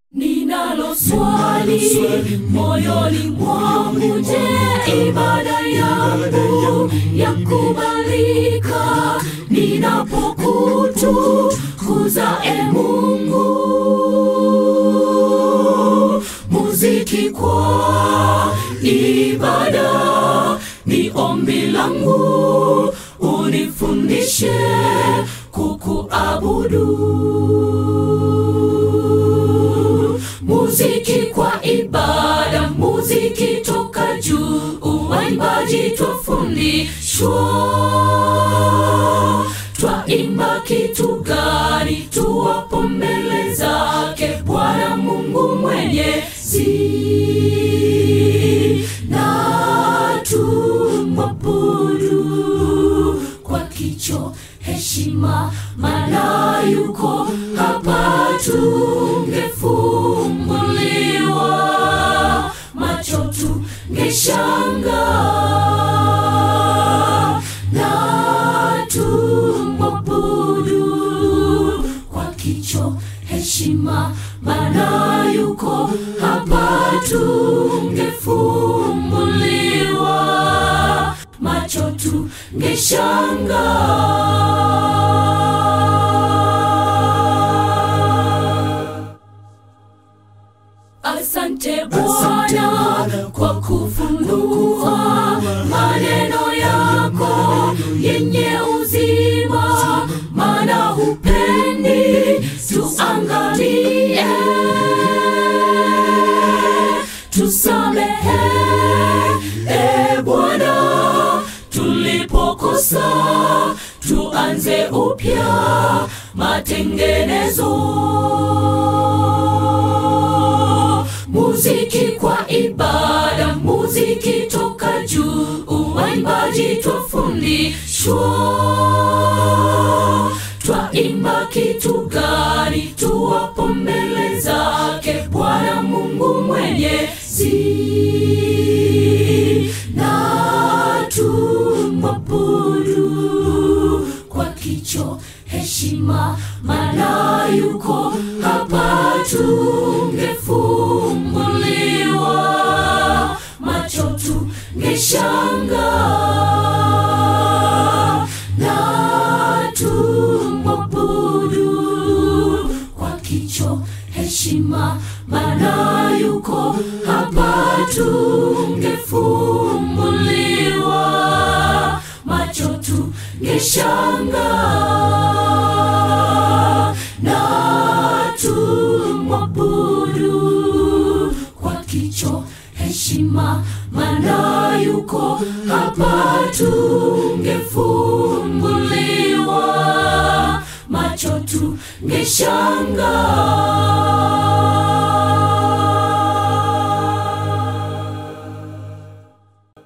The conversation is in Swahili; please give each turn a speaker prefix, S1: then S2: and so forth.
S1: Ninalo swali moyoni mwangu, je, ibada yangu yakubalika ninapokutukuza e Mungu? Muziki kwa ibada ni ombi langu, unifundishe kukuabudu. Muziki kwa ibada, muziki toka juu, uwaimbaji twafundishwa. Twaimba kitu gani tuwapo mbele zake Bwana Mungu Mwenyezi, na tumwabudu kwa kicho heshima, maana yuko hapa, tungefumbuliwa macho tungeshanga na tumwabudu kwa kicho heshima, maana yuko hapa, tungefumbuliwa macho tungeshanga. Asante Bwana kwa kufunua maneno yako yenye uzima, maana hupendi tuangamie. Tusamehe e Bwana tulipokosa, tuanze upya matengenezo. Muziki kwa ibada, muziki toka juu, uwaimbaji twafundishwa. Twaimba kitu gani tuwapo mbele zake Bwana Mungu Mwenyezi, na tumwabudu kwa kicho heshima, maana yuko hapa, tungefumbuliwa macho tungeshanga na tumwabudu kwa kicho heshima, maana yuko hapa, tungefumbuliwa macho tungeshanga na tumwabudu kwa kicho heshima, maana yuko hapa, tungefumbuliwa macho tungeshanga